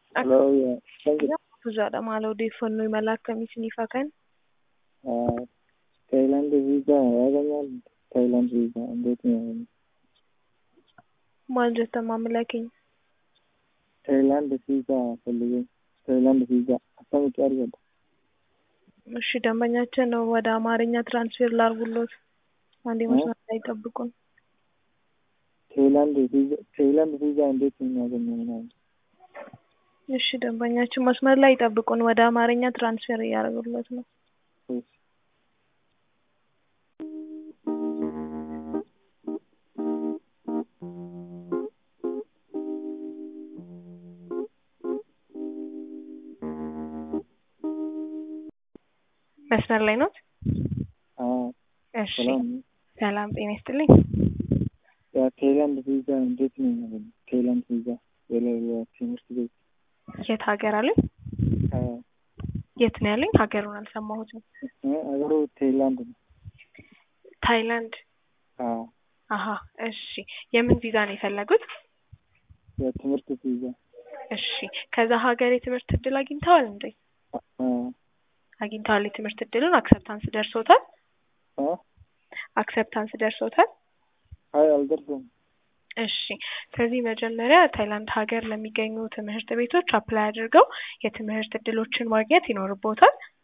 Hello, yeah. Thank you. Fuuzaadha maal odeeffannoo imala akkamii isiniif haa kennu? Uh, Thailand visa yaadamaa Thailand visa እንዴት ነው? Maal jettan maamila keenya? Thailand visa ፈልጌ Thailand visa akkamitti argata? እሺ ደንበኛችን ወደ አማርኛ ትራንስፌር ላርጉሎት አንዴ መስመር ላይ ጠብቁን። Thailand visa Thailand visa እንዴት ነው የሚያገኘው ምናምን? እሺ ደንበኛችን መስመር ላይ ጠብቁን፣ ወደ አማርኛ ትራንስፌር እያደረጉሎት ነው። እሺ። መስመር ላይ ኖት? አዎ እሺ ሰላም ነው። ሰላም ጤና ይስጥልኝ። ያ ታይላንድ ቪዛ እንዴት ነው የሚያገኘው? ታይላንድ ቪዛ የሌለ ትምህርት ቤት የት ሀገር አለኝ? አዎ የት ነው ያለኝ? ሀገሩን አልሰማሁትም። እ አገሩ ታይላንድ ነው። ታይላንድ። አዎ አሀ እሺ። የምን ቪዛ ነው የፈለጉት? የትምህርት ቪዛ እሺ ከዛ ሀገር የትምህርት እድል አግኝተዋል እንዴ? አ አግኝተዋል። የትምህርት እድሉን አክሰፕታንስ ደርሶታል? አ አክሰፕታንስ ደርሶታል? አይ አልደርሰም። እሺ ስለዚህ መጀመሪያ ታይላንድ ሀገር ለሚገኙ ትምህርት ቤቶች አፕላይ አድርገው የትምህርት እድሎችን ማግኘት ይኖርቦታል።